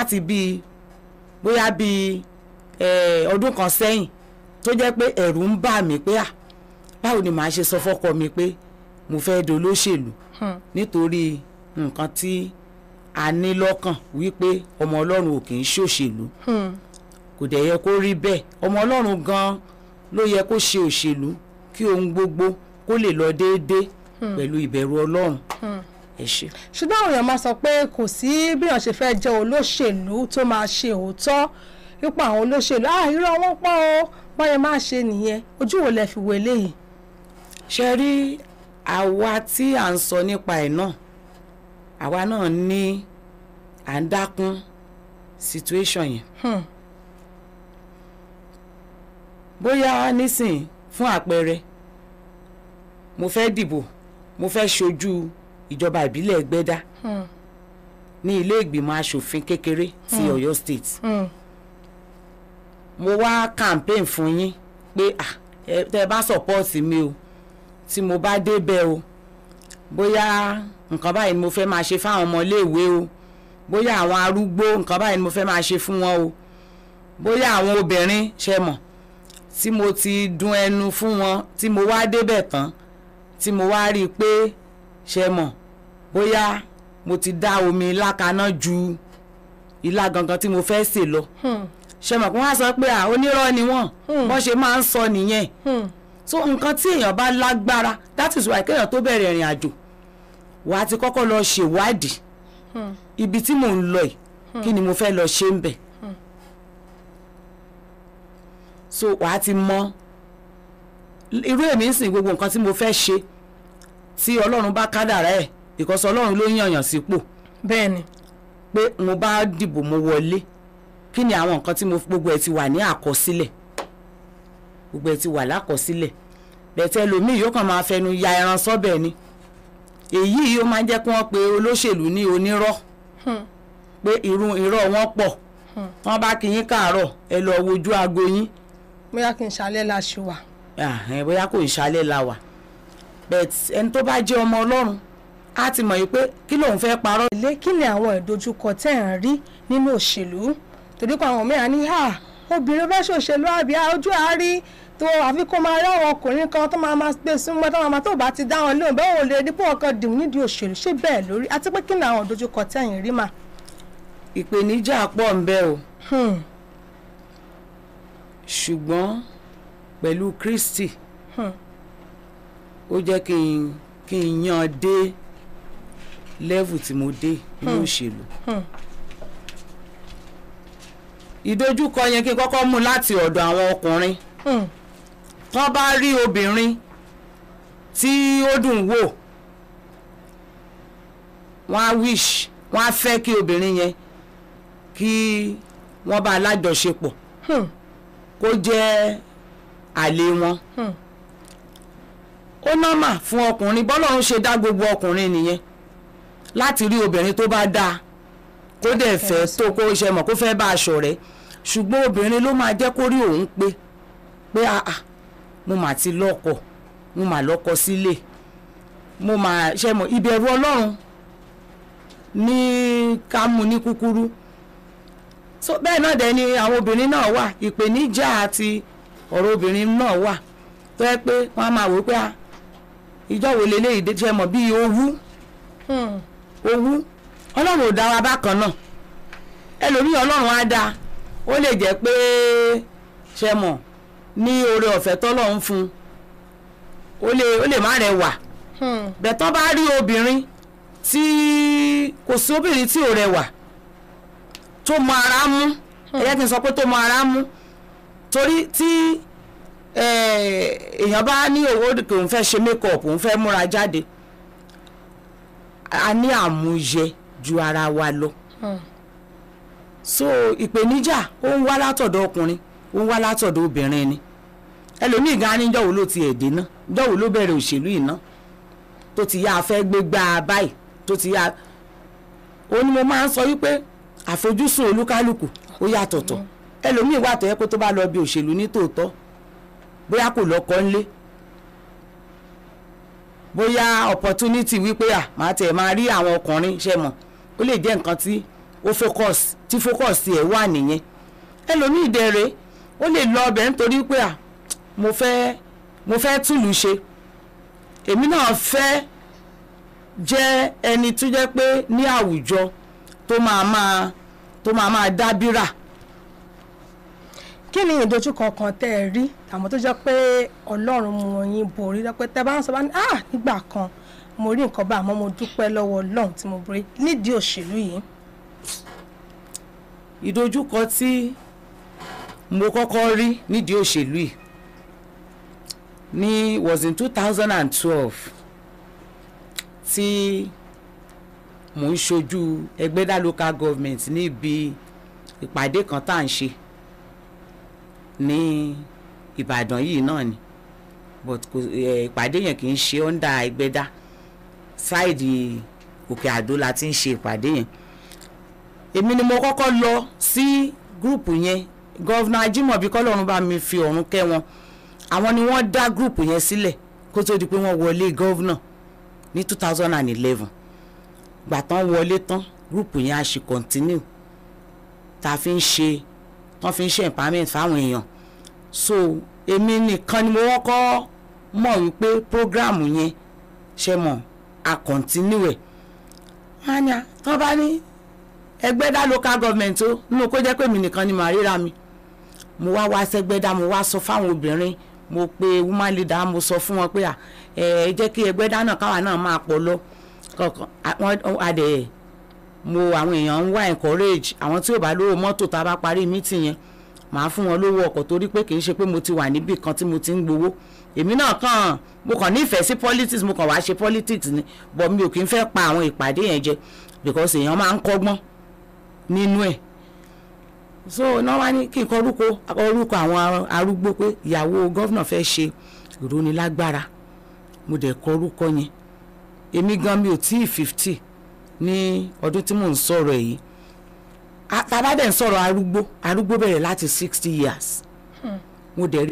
láti bíi bóyá bíi eh, ọdún kan sẹ́yìn tó jẹ́ pé ẹ̀rù ń bà mí pé à báwo ni màá ṣe sọ fọ́kọ mi pé mo fẹ́ dolóṣèlú nítorí nǹkan tí a ní lọ́kàn wípé ọmọ ọlọ́run ò kì í ṣòṣèlú kò dẹ̀ yẹ kó rí bẹ́ẹ̀ ọmọ ọlọ́run gan-an ló yẹ kó ṣe òṣèlú kí ohun gbogbo kó lè lọ déédéé pẹ̀lú ìbẹ̀rù ọlọ́run ẹ ṣé. ṣùgbọ́n àwọn èèyàn máa sọ pé kò sí bí wọ́n ṣe fẹ́ jẹ́ olóṣèlú tó máa ṣe òótọ́ nípa àwọn olóṣèlú ah irọ́ wọn pọ̀ o báyẹn máa ṣe nìyẹn ojú wo lẹ fi wo eléyìí. ṣe rí àwa tí à ń sọ nípa ẹ̀ náà àwa náà ní à ń dákún situation yẹn Hmm. bóyá nísìn fún àpẹẹrẹ mo fẹ́ dìbò mo fẹ́ ṣojú ìjọba ìbílẹ̀ Ẹgbẹ́dá Hmm. ní ilé ìgbìmọ̀ asòfin kékeré ti Ọ̀yọ́ state Hmm. mo wá campaign fún yín pé ah ẹ tẹ bá support mi o tí mo bá débẹ̀ o bóyá nǹkan báyìí ni mo fẹ́ máa ṣe fáwọn ọmọléèwé o bóyá àwọn arúgbó nǹkan báyìí ni mo fẹ́ máa ṣe fún wọn o bóyá àwọn obìnrin ṣe mọ̀ tí mo ti dun ẹnu fún wọn tí mo wá débẹ̀ tán tí mo wá rí i pé ṣe mọ̀ bóyá mo ti dá omi ilá kaná ju ilá gangan tí mo fẹ́ sè lọ Hmm. ṣe mọ̀ pé wọ́n á sọ pé à onírọ́ ni wọ́n Hmm. wọ́n ṣe máa ń sọ nìyẹn Hmm. so nǹkan tí èèyàn bá lágbára that is why kéèyàn tó bẹ̀rẹ̀ ìrìn àjò wà á ti kọ́kọ́ lọ ṣèwádìí Hmm. ibi tí mò ń lọ yìí kí ni mo fẹ́ lọ ṣe ń bẹ̀ so wà á ti mọ irú èmi ń sìn gbogbo nǹkan tí mo fẹ́ ṣe tí ọlọ́run bá kádàrá ẹ̀ because ọlọ́run ló yànyàn sípò bẹ́ẹ̀ ni pé mo bá dìbò mo wọlé kí ni àwọn nǹkan tí mo gbogbo ẹ̀ ti wà ní àkọsílẹ̀ gbogbo ẹ̀ ti wà lákọsílẹ̀ bẹ̀tẹ̀ lòmíì yóò kàn máa fẹnu ya ẹran sọ́bẹ̀ ni èyí yóò máa jẹ́ kí wọ́n pe olóṣèlú ní onírọ́ Hmm. pé irú irọ́ wọn pọ̀ wọ́n bá kí yín káàárọ̀ ẹ lọ wojú aago yín bóyá kí n ṣalẹ́ la ṣe wà. Ah, ẹ bóyá kò ń ṣalẹ̀ la wà bẹ́ẹ̀ ẹni tó bá jẹ́ ọmọ ọlọ́run á ti mọ̀ yìí pé kí lòun fẹ́ parọ́ ilé kí ni àwọn ìdojúkọ tẹ́ ẹ̀ ń rí nínú òṣèlú torí pé àwọn mìíràn ní hà obìnrin fẹ́ ṣòṣèlú àbí ojú àárí tó àfi kó máa rí àwọn ọkùnrin kan tó máa máa gbé súnmọ́ tó máa máa tó bá ti dá wọn lóhùn bẹ́ẹ̀ ò lè dípò ọkàn dìmú nídìí òṣèlú ṣé bẹ́ẹ̀ lórí àti pé kí ni àwọn ìdojúkọ tẹ́ ẹ̀ ń rí mà. ìpèníjà pọ̀ ń bẹ o Hmm, ṣùgbọ́n pẹ̀lú Kristi hmm, ó jẹ́ kí n kí n yan dé level tí mo dé ní òṣèlú hmm, ìdojúkọ yẹn kí n kọ́kọ́ mú láti ọ̀dọ̀ àwọn ọkùnrin hmm, tán bá rí obìnrin tí ó dùn wò wọ́n á wish wọ́n á fẹ́ kí obìnrin yẹn kí wọ́n bá alájọṣepọ̀ hmm, kó jẹ́ àlè wọn hmm. ó nọ́mà fún ọkùnrin bọ́lọ́run ṣe dá gbogbo ọkùnrin nìyẹn láti rí obìnrin tó bá dáa kó dẹ̀ fẹ́ tó kó ṣe mọ̀ kó fẹ́ bá aṣọ rẹ̀ ṣùgbọ́n obìnrin ló máa jẹ́ kó rí òun pé pé àà mo mà ti lọ́kọ mo mà lọ́kọ sílé mo mà ṣe mọ̀ ìbẹ̀rù ọlọ́run ní ká mú ní kúkúrú so bẹ́ẹ̀ náà dẹ̀ ni àwọn obìnrin náà wà ìpèníjà àti ọ̀rọ̀ obìnrin náà wà tó yẹ pé wọ́n á máa wò ó pé ah, ìjọ wo leléyìí dé ṣe mọ̀ bíi owú hmm. owú ọlọ́run ò dá wa bákan náà ẹlòmíì ọlọ́run á dá ó lè jẹ́ pé ṣe mọ̀ ní oore ọ̀fẹ́ tọ́lọ́run fún un ó lè ó lè má rẹwà hmm. bẹ̀tán bá rí obìnrin tí kò sí obìnrin tí ò rẹwà tó mọ ara mú ẹ jẹ́ kí n sọ pé tó mọ ara mú torí tí eh, èèyàn bá ní owó kò ń fẹ́ ṣe make-up òun fẹ́ múra jáde a ní àmúyẹ ju ara wa lọ Hmm. so ìpèníjà ó ń wá látọ̀dọ̀ ọkùnrin ó ń wá látọ̀dọ̀ obìnrin ni ẹlòmíì gan ni jọ̀wọ́ ló ti ẹ̀dẹ́ náà jọ̀wọ́ ló bẹ̀rẹ̀ òṣèlú yìí ná tó ti yá a fẹ́ gbé gbá a báyìí tó ti yá ó ní mo máa ń sọ wípé àfojúsùn olúkálùkù ó yàtọ̀tọ̀ ẹlòmíì wà tó yẹ kó tó bá lọ bí òṣèlú ní tòótọ́ bóyá kò lọ́kọ ńlé bóyá opportunity wípé à máa tẹ̀ máa rí àwọn ọkùnrin ṣe mọ̀ ó lè jẹ́ nǹkan tí ó focus tí focus ẹ̀ wà nìyẹn ẹlòmíì dẹ̀rẹ̀ ó lè lọ ọbẹ̀ nítorí pé à mo fẹ́ mo fẹ́ túlù ṣe èmi náà fẹ́ jẹ́ ẹni tó jẹ́ pé ní àwùjọ tó máa máa tó máa máa dábìrà kí ni ìdojúkọ kan tẹ́ ẹ rí àmọ́ tó jẹ́ pé ọlọ́run mú yín borí lọ́pẹ́ tẹ́ bá ń sọ bá ní ah nígbà kan mo rí nǹkan bá àmọ́ mo dúpẹ́ lọ́wọ́ ọlọ́run tí mo borí nídìí òṣèlú yìí. ìdojúkọ tí mo kọ́kọ́ rí nídìí òṣèlú yìí ní was in two thousand and twelve tí mò ń ṣojú ẹgbẹ́dá local government níbi ìpàdé kan tá à ń ṣe ní ìbàdàn yìí náà ni but kò ẹ ìpàdé yẹn kì í ṣe ọ́ndà ẹgbẹ́dá ṣáìdì òkè àdó la ti ń ṣe ìpàdé yẹn èmi ni mo kọ́kọ́ lọ sí gúrùpù yẹn gọ́vnà ajímọ̀bí kọ́lọ́run bá mi fi ọ̀run kẹ́ wọn àwọn ni wọ́n dá gúrùpù yẹn sílẹ̀ kó tó di pé wọ́n wọlé gọ́vnà ní two thousand and eleven gbà tán wọlé tán gúrùpù yẹn á ṣe continue tá a fi ń ṣe tán fi ń ṣe empowerment fáwọn èèyàn so èmi nìkan ni mo kọ́kọ́ mọ̀ wípé programu yẹn ṣe mọ̀ a continue ẹ̀ wọ́n á ní à tán bá ní ẹgbẹ́dá local government ó nínú kó jẹ́ pé mi nìkan ni màá ríra mi mo wá wá sẹ́gbẹ́dá mo wá sọ fáwọn obìnrin mo pe woman leader mo sọ fún wọn pé à ẹ jẹ́ kí ẹgbẹ́dá náà káwa náà máa pọ̀ lọ kọ̀ọ̀kan wọ́n adẹ̀ mo àwọn èèyàn ń wá encourage àwọn tí ò bá lówó mọ́tò tá a bá parí meeting yẹn màá fún wọn lówó ọkọ̀ torí pé kì í ṣe pé mo ti wà níbì kan tí mo ti ń gbowó èmi náà kàn mo kàn nífẹ̀ẹ́ sí politics mo kàn wá ṣe politics ni but mi ò kì í fẹ́ pa àwọn ìpàdé yẹn jẹ because èèyàn máa ń kọ́gbọ́n nínú ẹ̀ so náà wá ní kí n kọ orúkọ orúkọ àwọn arúgbó pé ìyàwó gọ́vnà fẹ́ ṣe ìrónilágbára mo dẹ̀ kọ orúkọ yẹn èmi gan mi ò tí ì fifty ní ọdún tí mò ń sọ̀rọ̀ yìí tá a bá dẹ̀ ń sọ̀rọ̀ arúgbó arúgbó bẹ̀rẹ̀ láti sixty years mo dẹ̀ rí